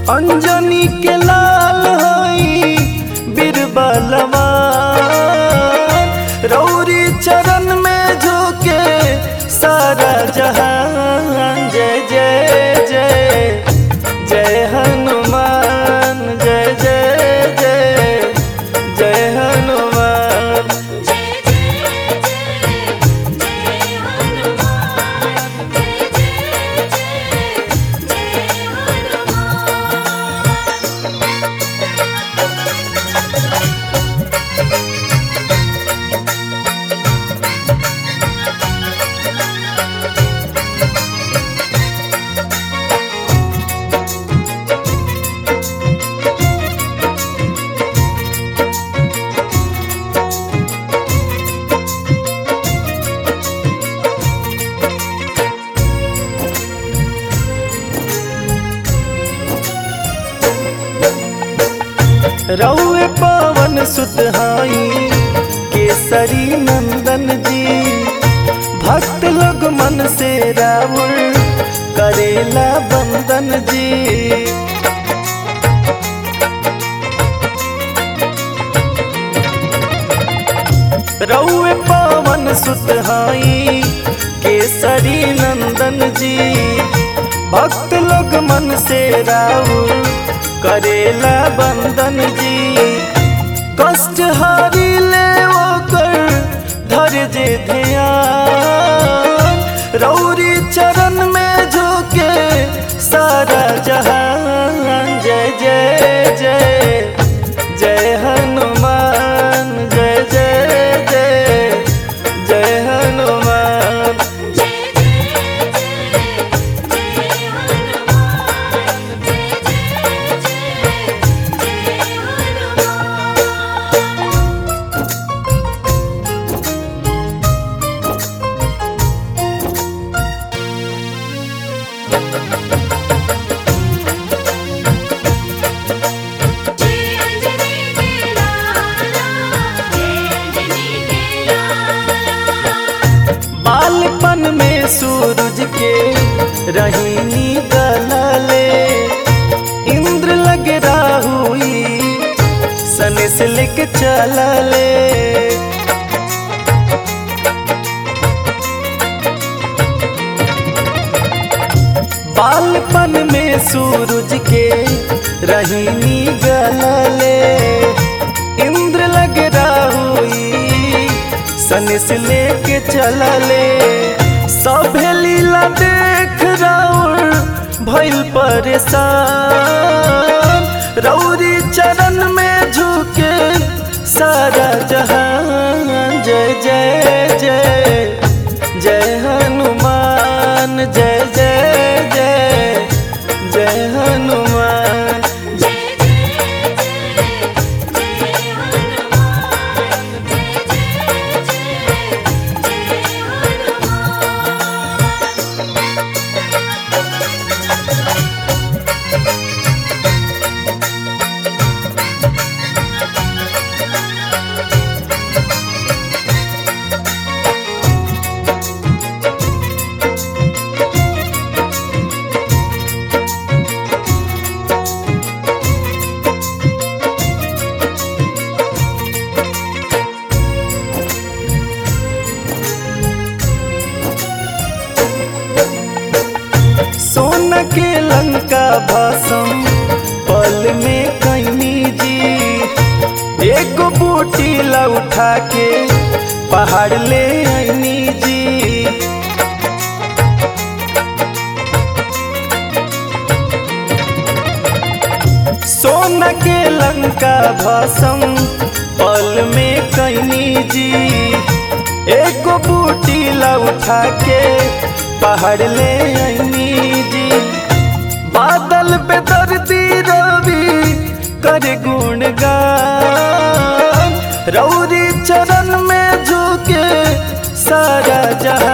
अंजनी के लाल हई बीरबलवा रौरी चरण में झुके सारा जहान जय जय जय जय हनुमान जय जय जय जय हनुमान जय जय जय जय हनुमान जय जय जय जय हनुमान रौए पवन सुतहाई केसरी नंदन जी भक्त लोग मन से रावण करेला बंदन जी रौए पवन सुतहाई केसरी नंदन जी भक्त लोग मन से राउर करेला बंदन जी कष्ट हारी ले ओकर धर जे ध्यान रौरी चरण में झुके सारा जहान जय जय जय जय हनुमान जय जय जय जय हनुमान जय जय जय जय हनुमान जय जय जय जय हनुमान जय अंजनी के लाला जय अंजनी के लाला बालपन में सूरज के रहीनी गलले इंद्र लग राहुई सने से लेके चलले बालपन में सूरज के रहीनी गलले इंद्र लग राहुई सन से लेके चलले सभे लीला देख राउर भइल परेशान रौरी चरण में झुके सारा जहान जय जय जय जय हनुमान जय जय जय जय हनुमान जय जय जय जय हनुमान जय जय जय जय हनुमान सोन के लंका भाषम पल में कैनी जी एगो बूटी ला उठा के पहाड़ ले आईनी जी सोन के लंका भाषम पल में कैनी जी एगो बूटी ला उठा के पहाड़ ले आईनी जी बादल पे दर्दी रवि कर गुणगान रौरी चरण में झुके सारा जहां